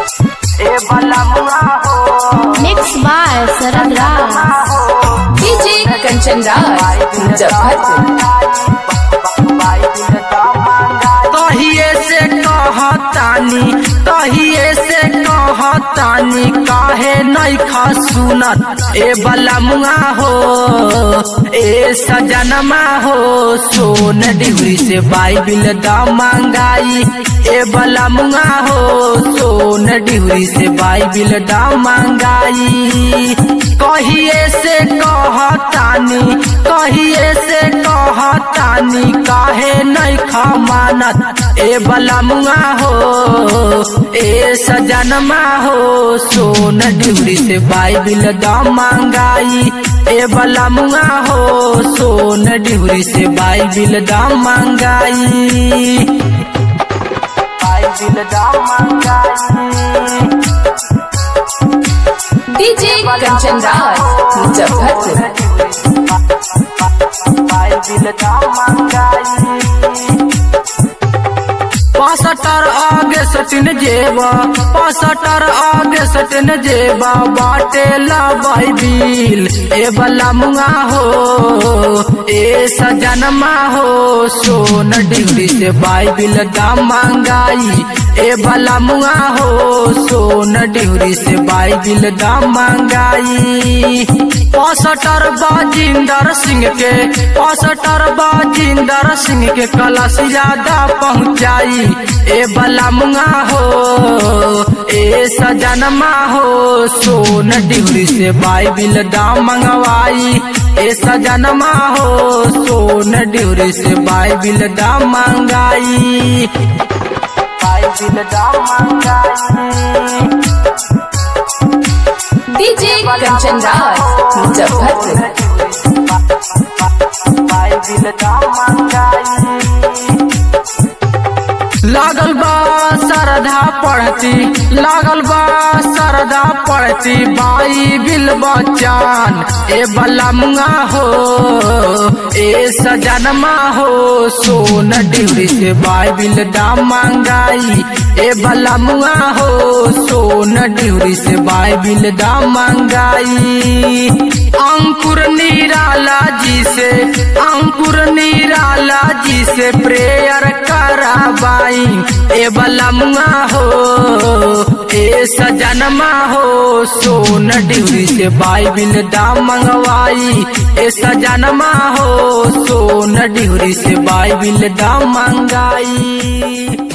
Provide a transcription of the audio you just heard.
ए बलमुआ हो mix by Sharad Raj DJ Kanchan Raj Muzaffarpur कहिए से कहतानी कहिए से कहतानी काहे नहीं खा सुनत ए बलमुआ हो ए सजनमा हो सोन डिहरी से बाइबिल दा मांगाई ए बलमुआ हो सोन डिहरी से बाइबिल दा मांगाई कहिए से कहतानी कहिए से कहतानी काहे नहीं खा मानत ए बलमुआ हो ए सजनमा हो सोन डिहरी से बाइबिल दा मांगाई ए बलमुआ हो सोन डिहरी से बाइबिल दा मांगाई बाइबिल दा मांगाई डीजे कंचन राज मुजफ्फरपुर पासटर आगे सटिन जेबा पासटर आगे सटिन जेबा बाटे ला बाइबिल ए बला मुआ हो ए सजनमा हो सोन डिग्री से बाइबिल दा मांगाई ए बला मुआ हो सोन डिग्री से बाइबिल दा मांगाई पासटर बाजिंदर सिंह के पासटर बाजिंदर सिंह के कलश ज्यादा पहुँचाई ए बलमुआ हो ए सजनमा हो सोन डिहरी से बाइबिल दा मंगवाई ए सजनमा हो सोन डिहरी से बाइबिल दा मंगाई बाइबिल दा मंगाई डीजे कंचन राज मुजफ्फरपुर लागल बा सरधा पढ़ती लागल बा सरधा पढ़ती बाई बिल बचान ए बलमुआ हो ए सजनमा हो सोन डिहरी से बाइबिल दा मांगाई ए बलमुआ हो सोन डिहरी से बाइबिल दा मांगाई अंकुर निराला जी से अंकुर निराला जी से प्रेयर कराबाई ए बलमुआ हो ए सजनमा हो सोन डिहरी से बाइबिल दा मंगवाई ए सजनमा हो सोन डिहरी से बाइबिल दा मंगाई